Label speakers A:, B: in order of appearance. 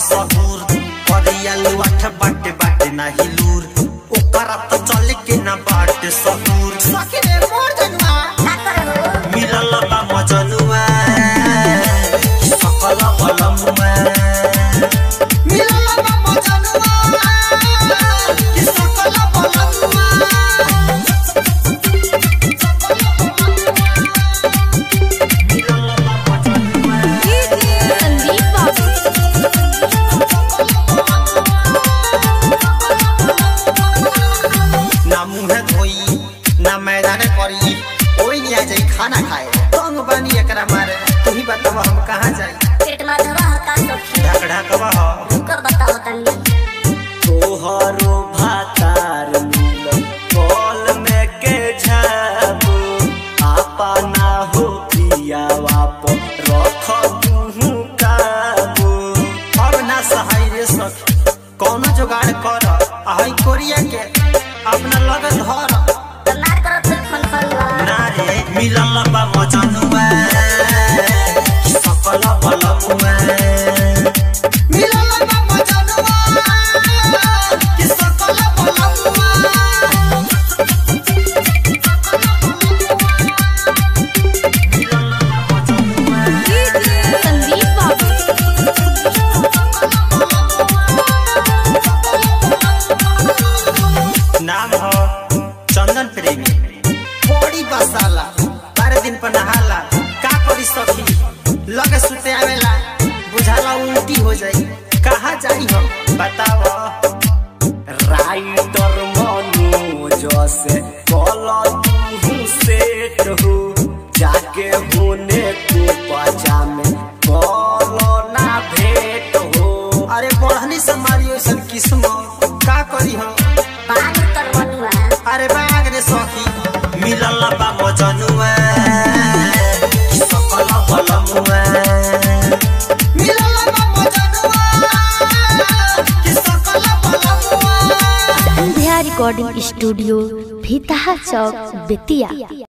A: सहूर करिया लुआठ बाटे बाटे नाही लूर ओकरा त चले के ना बाटे सहूर
B: सखी रे मोर जनुआ
A: मिलल बा मजनुआ सकल बलमुआ
B: मिलल बा मजनुआ कि सकल बलनुआ
A: मिलल बा मजनुआ
C: संदीप बाबू
A: ना मुंह धोई ना मैदान करी ओई नहीं आ जाई खाना खाए तंग बानी एकरा मारे तू ही बताव हम कहाँ जाई
C: पेट में दवा का सखी
A: ढक ढकवा हो
C: कर बताओ तनी
A: तोहरो भातार मिल कॉल में के झाबो आपा ना हो पियावा पर रख तू काबो अब ना सहाय रे सखी कौनो जुगाड़ कर आई कोरिया के अपना लगन धर
C: तो ना करत फिर फन फन
A: ना रे मिलल बा मजनुआ सकल बलमुआ
B: मिलल बा मजनुआ कि सकल बलनुआ
A: मिलल बा मजनुआ
C: संदीप बाबू
A: नाम हो चंदन प्रेमी बड़ी बसाला बारह दिन पर नहाला का करी सखी लगे सुते आवेला बुझाला उल्टी हो जाई कहाँ जाई हम बताव राइटर मनोज से कल तू सेट हो जाके होने को पचा में कल ना भेट हो अरे बढ़नी से मारी ऐसन किस्म का करी हम
C: पान कर बनुआ
A: अरे बाग रे सखी मिलल बा मजनुआ सकल बलमुआ
B: मिलल बा मजनुआ कि सकल बलनुआ
D: संध्या रिकॉर्डिंग स्टूडियो भीतहा चौक बेतिया